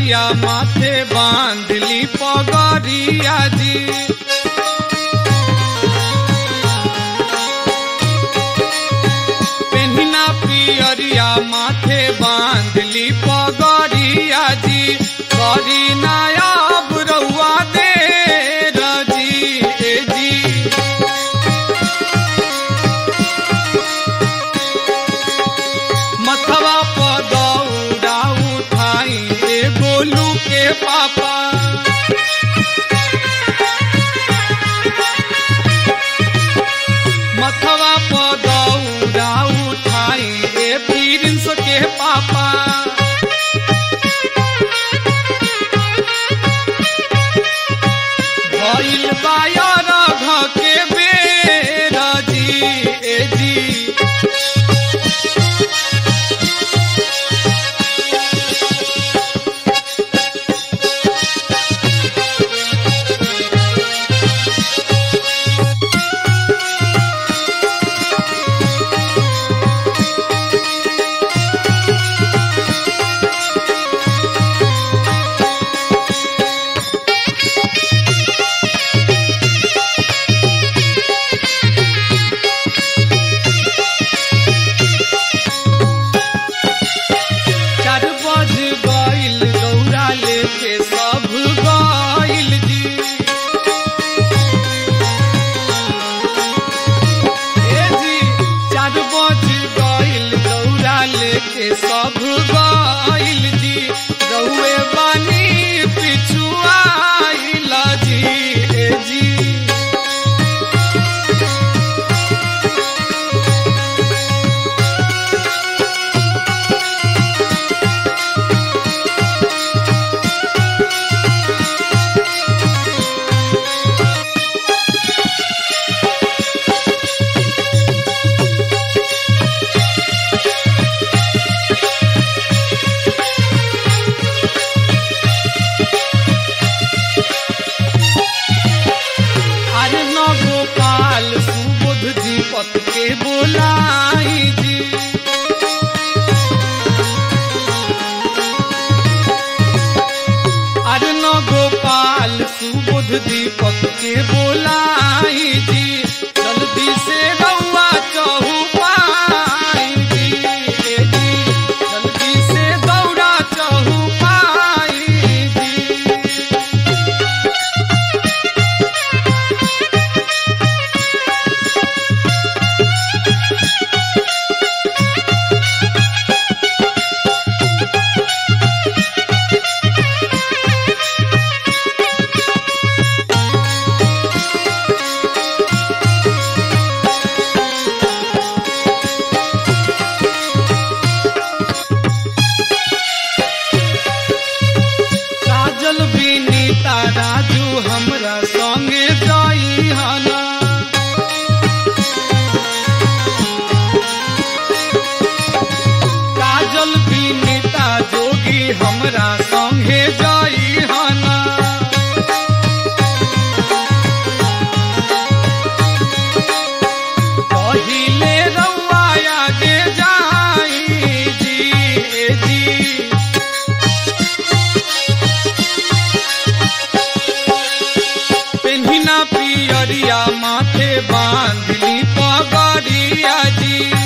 पियरिया माथे बांधली पगरिया जी पेन्हिना पियरिया माथे बांधली पगरिया जी करी नायाब रउआ दे रजी ए जी मथवा पदौरा उठाई ए गोलू के पापा मथवा पदौरा उठाई ए प्रिंस के पापा भइल बायर घ के बेर जी ए जी चार बज गइल दौड़ा लेके सब गइल जी ए जी चार बज गइल दौड़ा लेके सब गइल जी रउए बानी पिछुआइल जी ए जी अरे न गोपाल सुबोध जी पत के बोलाई जी अरे न गोपाल सुबोध दीपक के बोलाई जी जल्दी से रउआ चहु पाई जी ए जी जल्दी से दौड़ा चहु पाई जी काजल विनीता राजू हमरा संगे जाई हना काजल विनीता जोगी हमरा संगे जाई हना पहिले रउआ आगे जाई जी ए जी पेन्हिना पियरिया माथे बांधली पगड़िया जी